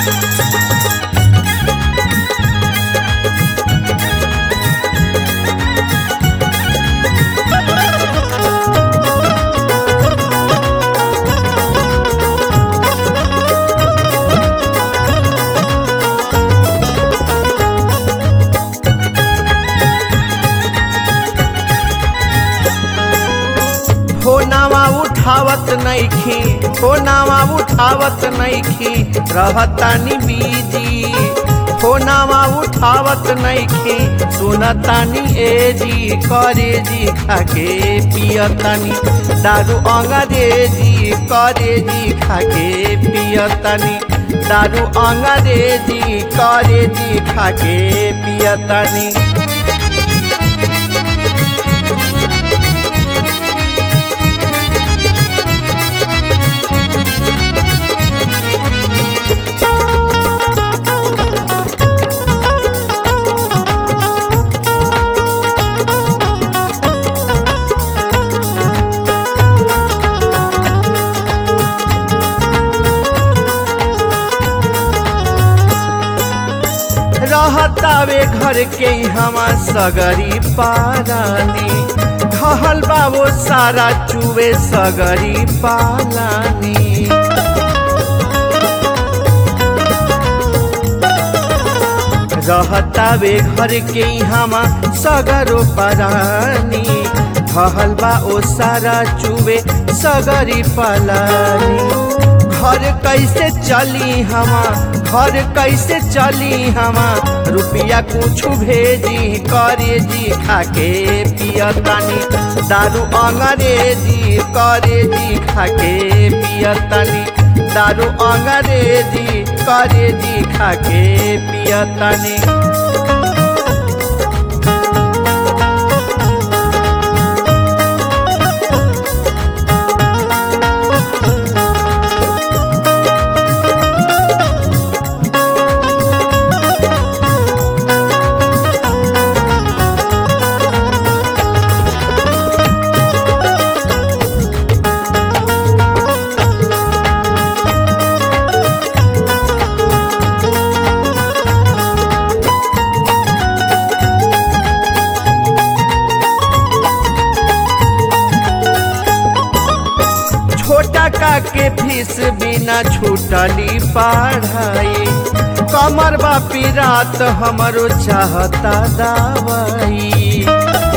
फोनावा उठावत नइखी फोनावा उठावत नइखी रहतानी बीजी फोनावा उठावत नइखी सुनतानी ए जी करे जी खाके पियतानी दारू अंग्रेजी करे जी खाके पियतानी दारू अंग्रेजी करे जी खाके पियतानी रहतावे घर के हमा सगरी पारानी घहल बाबो सारा चुवे सगरी पालानी रहतावे घर के हमा सगरो परानी घहल बा ओ सारा चुवे सगरी पालानी घर कैसे चली हमा घर कैसे चली हमा रुपया कुछ भेजी करे जी खाके पियतानी दारू अंग्रेजी करे जी खाके पियतानी दारू अंग्रेजी करे जी खाके पियतानी छोटा का के फीस बिना छूटली पढ़ाई कमर बापी रात हमरो चाहता दवाई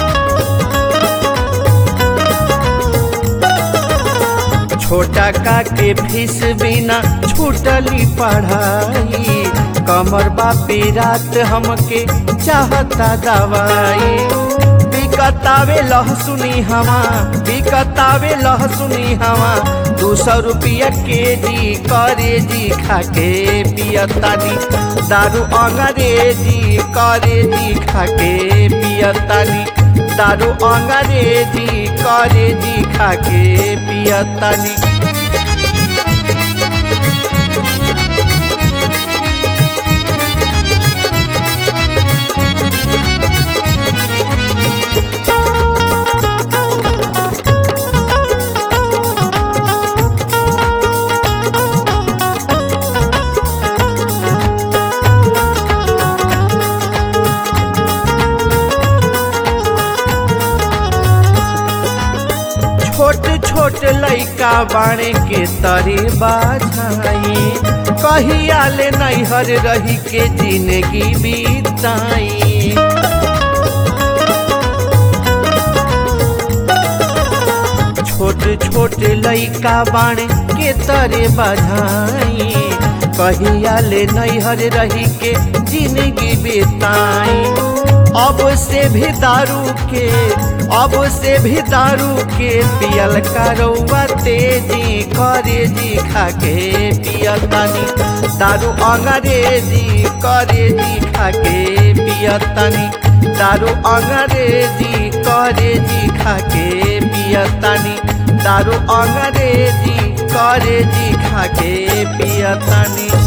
छोटा का के फीस बिना छूटली पढ़ाई कमर बापी रात हमके चाहता दवाई बिकतावे लहसुनी हवा बिकतावे लहसुनी हवा दू सौ रुपया के जी करे जी खाके पियतानी दारू अंग्रेजी करे जी खाके पियतानी दारू अंग्रेजी करे जी खाके पियतानी छोट छोट लइका बाणे के तरे बाझाई कहिया ले नैहर रही के जिंदगी बीताई छोट छोट लइका बाणे के तरे बाझाई कहिया ले नैहर रही के जिंदगी बीताई अब से भी दारू के अब से भी दारू के पियल करौआ तेजी करे जी खाके पियतनी दारू अंग्रेजी करे जी खाके पियतनी दारू अंग्रेजी करे जी खाके पियतनी दारू अंग्रेजी करे जी खाके पियतनी